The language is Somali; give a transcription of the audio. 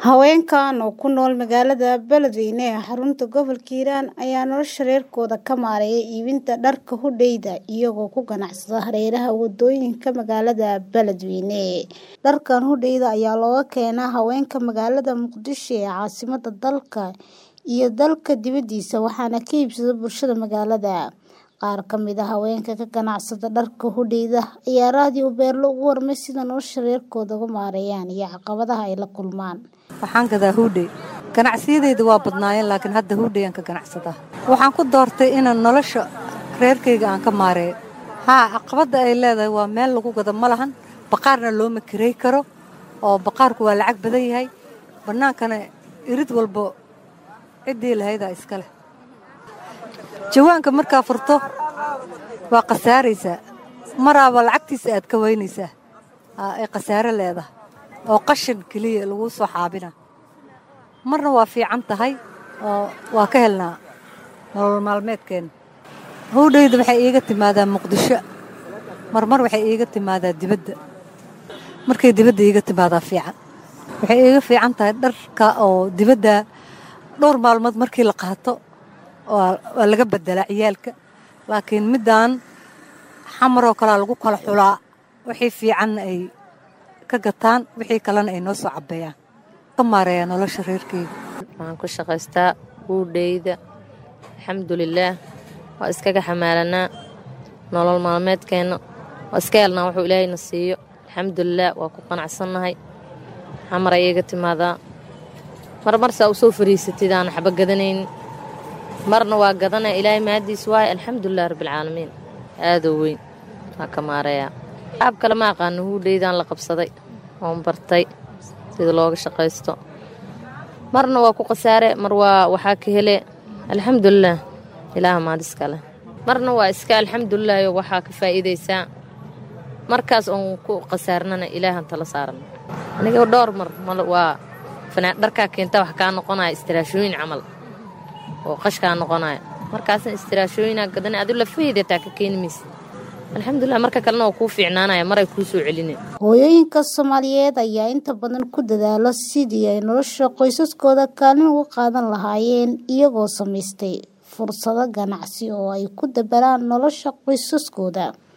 Haweenkan oo ku nool magaalada Beledweyne ee xarunta gobolka Hiiraan ayaa nolosha reerkooda ka maareeya iibinta dharka hudheeyda iyagoo ku ganacsada hareeraha wadooyinka magaalada Beledweyne. Dharkan hudheeyda ayaa looga keenaa haweenka magaalada Muqdisho ee caasimadda dalka iyo dalka dibadiisa waxaana ka iibsada bulshada magaalada. Qaar ka mid ah haweenka ka ganacsada dharka hudheeyda ayaa raadiyo Beerlo uga warmay sida nolosha reerkooda uga maareeyaan iyo caqabadaha ay la kulmaan. waxaan gadaa huudhey ganacsiyadeyda waa badnaayeen laakiin hadda huudhey aan ka ganacsadaa waxaan ku doortay inaan nolosha reerkayga aan ka maareeyo haa caqabadda ay leedahay waa meel lagu gado ma lahan baqaarna looma kirey karo oo baqaarku waa lacag badan yahay bannaankana irid walbo ciddii lahaydaa iska leh jawaanka markaa furto waa khasaaraysaa maraaba lacagtiisa aad ka weynaysaa ay khasaare leedahay oo qashin keliya lagu soo xaabina marna waa fiican tahay oo waa ka helnaa nolol maalmeedkeenna howdhayda waxay iiga timaadaa muqdisho marmar waxay iiga timaadaa dibadda markay dibadda iiga timaadaa fiican waxay iiga fiican tahay dharka oo dibadda dhowr maalmood markii la qaato waa laga beddelaa ciyaalka laakiin middaan xamaroo kalea lagu kala xulaa wixii fiicanna ay ka gataan wixii kalena ay noo soo cabbeeyaan ka maareeyaa nolosha reerkeyga waxaan ku shaqaystaa huudheyda alxamdulilaah waa iskaga xamaalanaa nolol maalmeedkeenna waa iska helnaa wuxuu ilaahayna siiyo alxamdulilaah waa ku qanacsannahay xamar ay iga timaadaa mar marsaa u soo fariisatid aan waxba gadanaynin marna waa gadanaya ilaahay mahaddiis waaye alxamdulilah rabbialcaalamiin aadoo weyn waa ka maareeyaa qaab kale ma aqaano huudheydaan la qabsaday oon bartay sida looga shaqaysto marna waa ku khasaare mar waa waxaa ka hele alxamdulilaah ilaaha maadiska leh marna waa iska alxamdulilaayo waxaa ka faa'iidaysaa markaas oon ku khasaarnana ilaahan tala saaran aniga dhowr mar waa dharkaa keenta wax kaa noqonaya istiraashooyin camal oo qashkaa noqonaya markaasna istiraashooyinaa gadana adu lafaheydataa ka keeni maysa alxamdulilah marka kalena waa kuu fiicnaanaya maray kuu soo celinay hooyooyinka soomaaliyeed ayaa inta badan ku dadaalo sidii ay nolosha qoysaskooda kaalin uga qaadan lahaayeen iyagoo samaystay fursado ganacsi oo ay ku dabaraan nolosha qoysaskooda